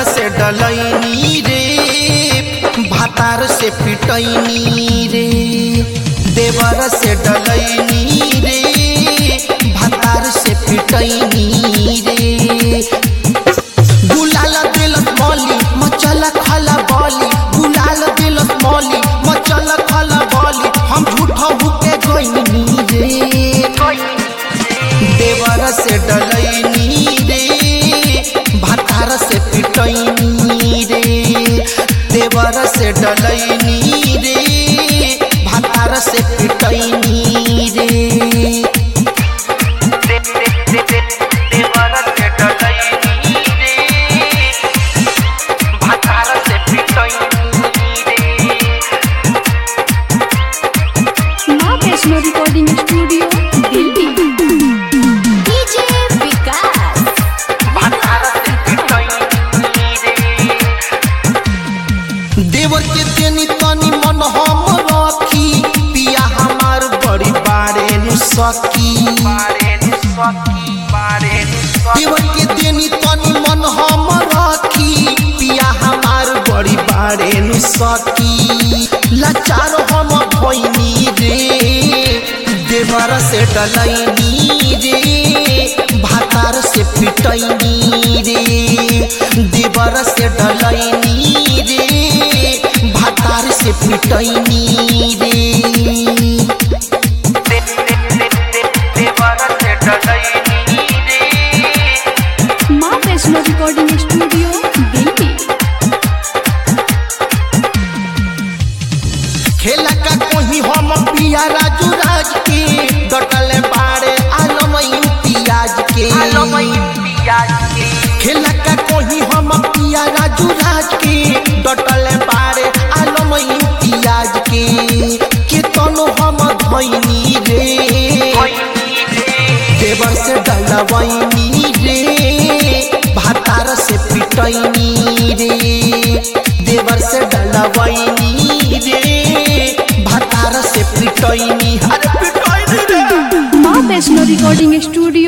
से डलैनी रे भातार से पिटैनी रे देवर से डलैनी रे भातार से पिटैनी रे गुलाल दिलत मौली मचल खला बॉली गुलाल दिलत मौली मचल खला बॉली हम झूठा हुके गईनी रे देवर से डलैनी रे भातार से पिटैनी रे देवर से डलैनी रे भातार से पिटैनी रे Maa Vaishno recording studio Delhi DJ Vikas देवर के तेनी तनी मन हम रखी पिया हमार बड़ी बारे नु सकी देवर के तेनी तनी मन हम रखी पिया हमार बड़ी बारे नु सकी लाचार हम भइनी रे देवर से डलैनी रे भातार से पिटैनी रे देवर से डलैनी रे भातार से पिटैनी रे माँ वैष्णो रिकॉर्डिंग स्टूडियो दिल्ली खेला का कोही हम पिया राजू राज के डटले बाड़े आलम इम्तियाज के खेला का कोही हम पिया राजू राज के डटले बाड़े आलम इम्तियाज के के तनो हम धैनी रे देवर से डलवैनी रे भातार से पिटैनी रे देवर से डलवैनी रे भातार से पिटैनी हर पिटैनी रे माँ वैष्णो रिकॉर्डिंग स्टूडियो